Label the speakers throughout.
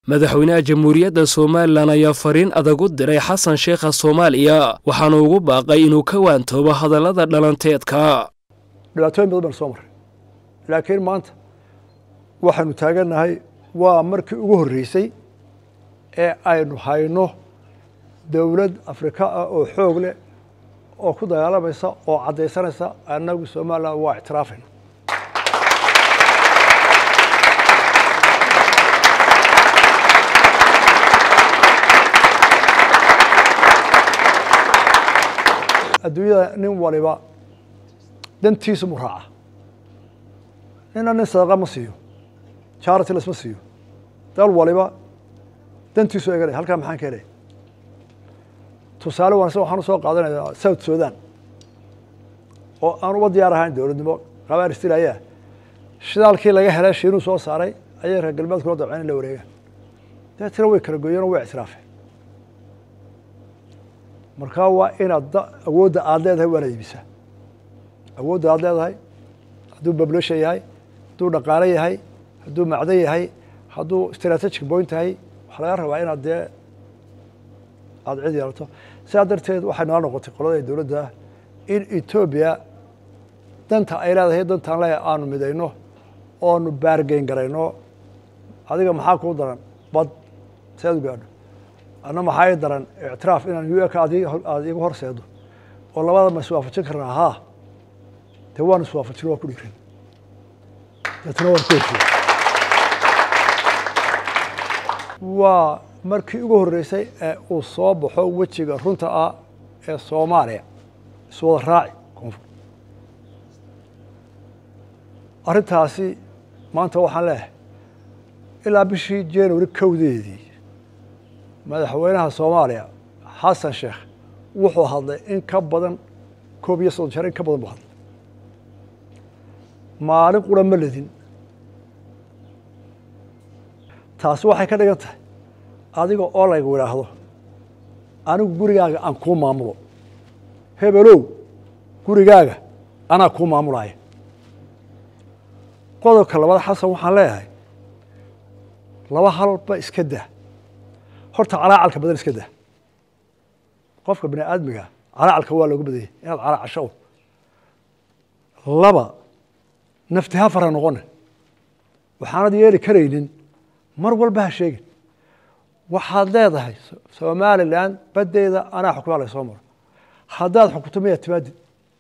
Speaker 1: madaxweynaha jamhuuriyadda somalilan ayaa fariin adag u diray xasan sheekha soomaaliya waxaana ugu baaqay inuu ka waantoobo hadallada dhalanteedka
Speaker 2: dhibaatooyin badan baan soo marray laakiin maanta waxaanu taagannahay waa markii ugu horreysay ee aynu hayno dowlad afrika ah oo xoog leh oo ku dagaalamaysa oo caddaysanaysa annagu somalilan waa ictiraafayna adduunyada nin waliba dantiisu mu raaca nina nin sadaqa ma siiyo charity lasma siiyo dal waliba dantiisu eganaya halkaa maxaan ka helaya tusaale wanaagsan waxaan usoo qaadanayaa south sudan oo aan uba diyaar ahayn dowladnimo qabaar istilaya shidaalkii laga helay shiinuu soo saaray ayay reer galbeedkula dabceen in la wareegaan deetna way kala gooyeen oo way ictiraafeen markaa waa inaad awoodda aada leedahay waana iibisaa awoodda aada leedahay hadduu population yahay hadduu dhaqaale yahay hadduu macdan yahay hadduu strategic point yahay waxaa laga rabaa inaad dee aada cid yeelato sidaa darteed waxay nala noqotay qolada dowladda in etoobiya danta ay leedahay dantaan leeyahay aanu midayno oonu baargeyn garayno adiga maxaa kuu daran bad seed u gaadho anna maxaa ii daran ictiraaf inaan u eka aada igu horseedo oo labada ma iswaafajin karnaa haa dee waan iswaafajin waa ku dhiiran deetna waan ku heshiye waa markii ugu horreysay ee uu soo baxo wejiga runta ah ee soomaaliya iswada raaci koonfur arrintaasi maanta waxaan leeyahay ilaa bishii january kowdeedii madaxweynaha soomaaliya xasan sheekh wuxuu hadlay in ka badan koob iyo soddon jeer in ka badan buu hadlay maalin qura ma ledin taasi waxay ka dhigan tahay adiga oo laygu idhaahdo anigu gurigaaga aan kuu maamulo hebelow gurigaaga anaa kuu maamulaya qodobka labaad xasan waxaan leeyahay laba halba iska dah horta calaacalka badan iska dah qofka bini aadmiga calaacalka waa looga badanyay inaad calaacasho laba nafti ha fara noqone waxaanad yeeli karaynin mar walba ha sheegin waxaad leedahay somalilan baddeeda anaa xukumaa laysoo maro haddaad xukunto miyaad timaadid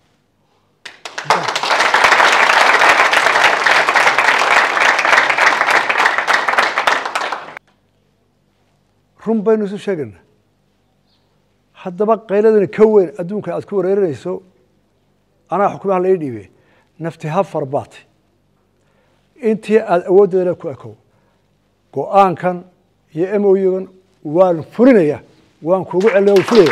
Speaker 2: run baynu isu sheegayna haddaba qayladani ka weyn adduunka aad ku wareerinayso anaa xukumaha la ii dhiibe nafti ha farbaati intii aada awooddeedana ku ekow go-aankan iyo m o gan waan fulinaya waan kuugu celina waan fulaya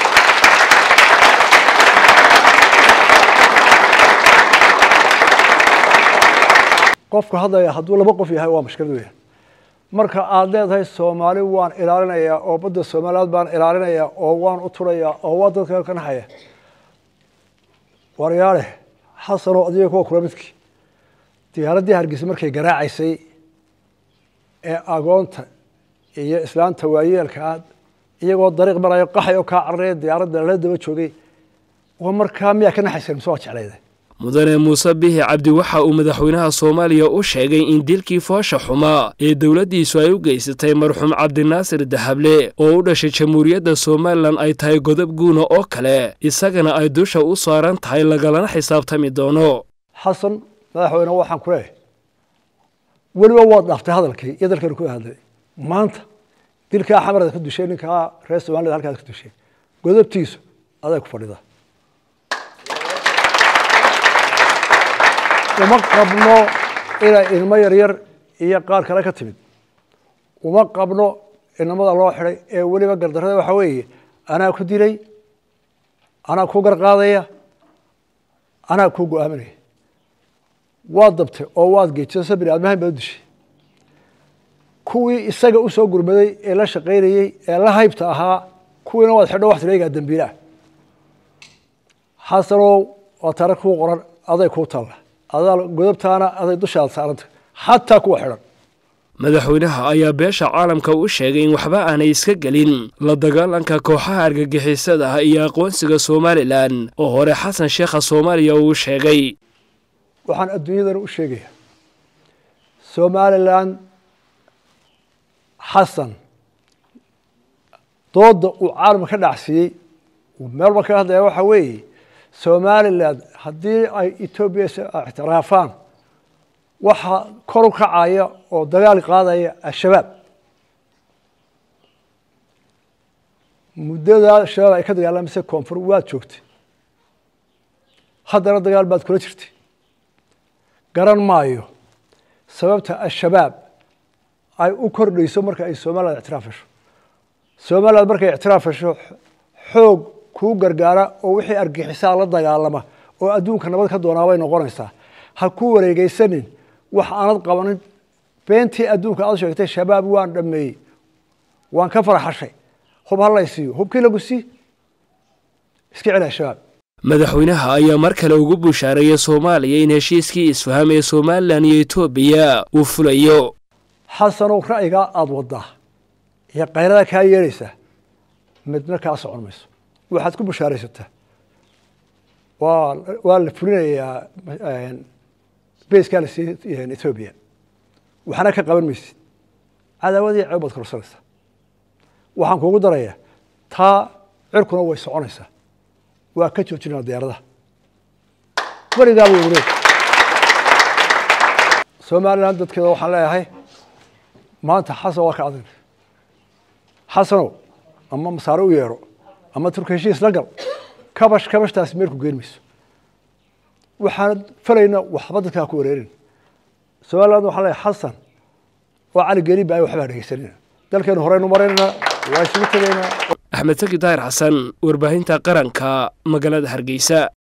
Speaker 2: qofka hadlaya hadduu laba qof yahay waa mashkilad weya marka aada leedahay soomaali waan ilaalinayaa oo badda soomaaliyaad baan ilaalinayaa oo waan u turayaa oo waa dadka ka naxaya waryaale xasanoo adiga kuwa kula midkii diyaaraddii hargeysa markay garaacaysay ee agoonta iyo islaanta waayeelkaa iyagoo dariiq marayo qaxay oo kaa cararaya diyaaradda lala daba joogay waa markaa miyaa ka naxaysan mise waa jeclayda
Speaker 1: mudane muuse bihi cabdi waxa uu madaxweynaha soomaaliya u sheegay in dilkii foosha xumaa ee dowladdiisu ay u geysatay marxuum cabdinaasir dahable oo u dhashay jamhuuriyadda somalilan ay tahay godob guuna oo kale isagana ay dusha u saaran tahay lagalana xisaabtami doono
Speaker 2: xasan madaxweyne waxaan ku leeyahay weliba waad dhaaftay hadalkii iyo dalkanu ku hadlay maanta dilkaa xamarad ka dushay ninkaa reer somaliyad halkaad ka dushay godobtiisu aday ku fadhida uma qabno inay ilmo yaryar iyo qaar kale ka timid uma qabno inamada loo xiday ee weliba gardarada waxaa weeye anaa ku dilay anaa ku garqaadaya anaa ku go-aaminaya waad dabtay oo waad geejisa bini aadmahan baad u dishay kuwii isaga usoo gurmaday ee la shaqaynayey ee la haybta ahaa kuwiina waad xidho wax tireegaa dambiilaah xasanow waa taariikh kuu qoran aday kuu talla adaa godobtaana aday dushaada saaranta xataa kuwa xidhan
Speaker 1: madaxweynaha ayaa beesha caalamka u sheegay in waxba aanay iska gelin la dagaalanka kooxaha argagixisada iyo aqoonsiga somalilan oo hore xasan sheekha soomaaliya uu sheegay
Speaker 2: waxaan adduunyadana u sheegayaa somalilan xasan dooda uu caalamka ka dhacsiiyey uu meel walba ka hadlaya waxaa weeye somalilan haddii ay etoobiya ictiraafaan waxaa kor u kacaya oo dagaal qaadaya al-shabaab muddadaa shabaab ay ka dagaalamaysa koonfur waad joogtay haddana dagaal baad kula jirtay garan maayo sababta al-shabaab ay u kordhayso marka ay somaliland ictiraaf hesho somaliland markay ictiraaf hesho xoog kuu gargaara oo wixii argixisaa la dagaalama oo adduunka nabad ka doonaa bay noqonaysaa ha ku wareegeysanin wax aanad qabanin beentii adduunka aad sheegtay shabaab waan dhameeyey waan ka farxashay hub halaysiiyo hubkii lagu sii iska celi al-shabaab
Speaker 1: madaxweynaha ayaa mar kale ugu bushaareeyay soomaaliya in heshiiskii isfaham ee somalilan iyo etoobiya uu fulayo
Speaker 2: xasanow ra'yigaa aada wadaa iyo kayrada kaa yeedhaysaa midna kaa socon mayso waxaad ku bushaaraysataa waa waa la fulinayaa beeskaa la siiyey ethoobiya waxna ka qaban maysid cadaawadii ceeb baad korsanaysaa waxaan kuugu darayaa taa cirkuna way soconaysaa waa ka joojinaa diyaaradaha weligaaba weyne somalilan dadkeeda waxaan leeyahay maanta xasan waa ka adag xasanow ama masaare u yeedho ama turka heshiis la gal kabash kabashtaasi meelku geen mayso waxaan falayna waxba dadkaa ku wareerin somaliland waxaan leeyahay xasan oo cali geliba ay waxbaa dhegeysanina dalkeenu horeynu maraynana waa isugu tegaynaa
Speaker 1: axmed saki daahir xasan warbaahinta qaranka magaalada hargeysa